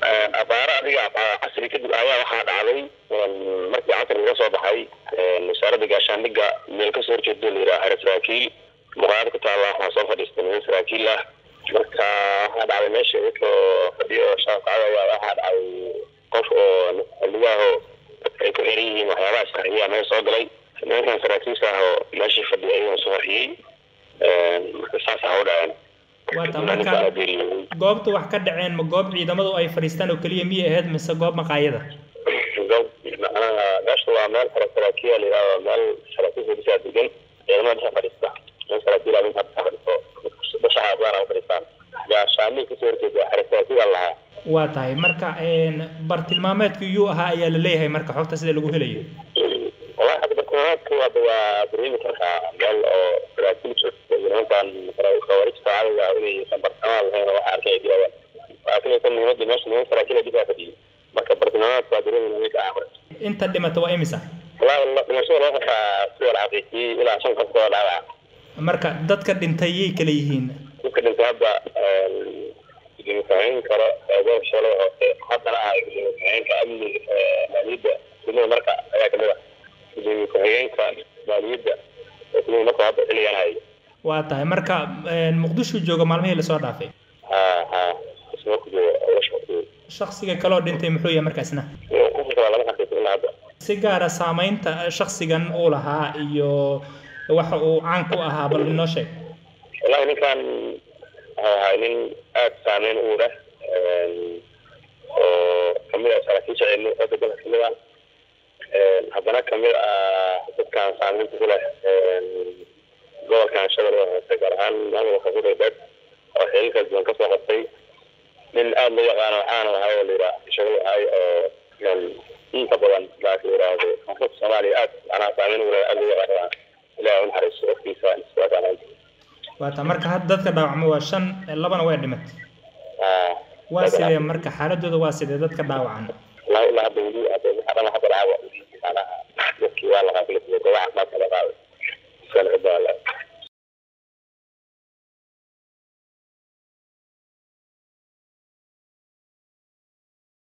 abaaro adiga casri kadib ayaa waxaa dhacday markii casri laga soo baxay wasaaradda gaashaandhigga meel kasoo horjeedo la yidhaha xere saraakiil muqaayad ku taalla waxaa soo fadhiistay niman saraakiil ah marka waxaa dhacday meesha inkoo fadhiyo shaafacada ayaa waxaa dhacday qof oo xildhibaaho ay ku xiran yihiin waxyaabaha sharciya meel soo galay nimankan saraakiisha ah oo meeshii fadhiya ayagoo soo horxiyey marka saas ah u dhaceen waata marka goobta wax ka dhaceen ma goob ciidamadu ay fadhiistaan oo keliya miyay ahayd mise goob maqaayada goob macnaha meesha waa meel xero saraakiila la yidhahdo meel saraakiisha dhisaa degan ciidamada dhisa fadhiista meel saraakiila ninkaa dhisa fadhisto bashaxa baana u fadhiistaan gaashaamii kasoo horjeeda xero saraakiila lahaa waa tahay marka bartilmaameedku yuu ahaa ayaa la leeyahay marka xogta sida lagu helayo wallahi hadda bartilmaameedku hadda waa dareemi kartaa meel oo saraakiil joogta iyo nimankan khawaarijta cadowga inaysan bartilmaamaad lahayn oo waxa arkay ay dilayaan laakiin aysan muhiimadda meesha niman saraakiil ay dhisaa fadhiyay marka bartilmaameedku waa dareemi ninka ah marka inta dhimata waa imisa wallahi dhimashada loo qabtaa sida la xaqiijiyey ilaa shan qof oo dhaawaca marka dadka dhintay yay kala yihiin dadka dhintay hadda gudoomiye karo eegoon shalay hoose haddana ah gudoomiye ku-xigeenka amniga maaliyadda degmada marka ayaa kamid ah gudoomiye ku-xigeenka maaliyadda oo degmada marka hadda xilligan hayo waa tahay marka muqdisho jooga maalmihii lasoo dhaafay ha ha isma ku jooga lasha ku jooga shaksiga kaloo dhintay muxuu yahay markaasna qofka kale lama xaqiijin ilaa hadda si gaara saamaynta shaksigan uu lahaa iyo waxa uu caan ku ahaa bal inoo sheeg wallahi ninkan wuxuu ahaa nin aada saameyn u leh oo kamid ah saraakiisha ciidamada dalka kamid ah haddana kamid ah dadkan saameynta ku leh gobolkan shabeelle hoose gaar ahaan maamulka kudhaybeed oo xiliilkaas badan kasoo qabtay nin aada loo yaqaano waxaana ahay oo layidhaha shabeelle ahay oo inta badan laaki yidhaahdo koonfurta soomaaliya aad anaa saameyn ugu leh aada loo yaqaano ilahi u naxariisto waqtiisa iswaasaan waata marka hadda dadka dhaawacma waa shan labana way dhimat waa sidee marka xaaladooda waa sidee dadka dhaawacan ilaa ilaa hadda weli hadda waxa dhan hadda dhaawac macnaha dadkii waa la qaatay goobaha caafimaadka la qaaday